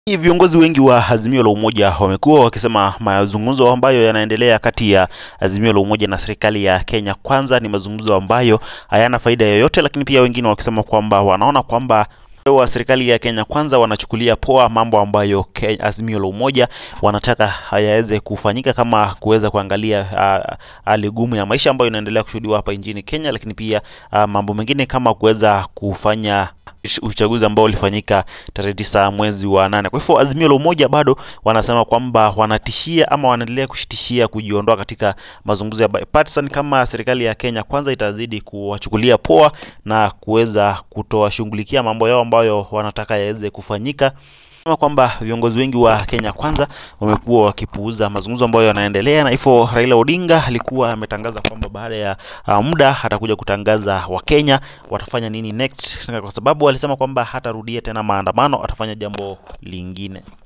Viongozi wengi wa Azimio la Umoja wamekuwa wakisema mazungumzo ambayo yanaendelea kati ya Azimio la Umoja na serikali ya Kenya Kwanza ni mazungumzo ambayo hayana faida yoyote, lakini pia wengine wakisema kwamba wanaona kwamba wa serikali ya Kenya Kwanza wanachukulia poa mambo ambayo Ke- Azimio la Umoja wanataka hayaweze kufanyika, kama kuweza kuangalia ah, hali gumu ya maisha ambayo inaendelea kushuhudiwa hapa nchini Kenya, lakini pia ah, mambo mengine kama kuweza kufanya uchaguzi ambao ulifanyika tarehe tisa mwezi wa nane. Kwa hivyo Azimio la Umoja bado wanasema kwamba wanatishia ama wanaendelea kushitishia kujiondoa katika mazungumzo ya bipartisan kama serikali ya Kenya Kwanza itazidi kuwachukulia poa na kuweza kutowashughulikia mambo yao ambayo wanataka yaweze kufanyika Sema kwamba viongozi wengi wa Kenya Kwanza wamekuwa wakipuuza mazungumzo ambayo yanaendelea, na hivyo Raila Odinga alikuwa ametangaza kwamba baada ya uh, muda atakuja kutangaza Wakenya watafanya nini next, kwa sababu alisema kwamba hatarudia tena maandamano, atafanya jambo lingine.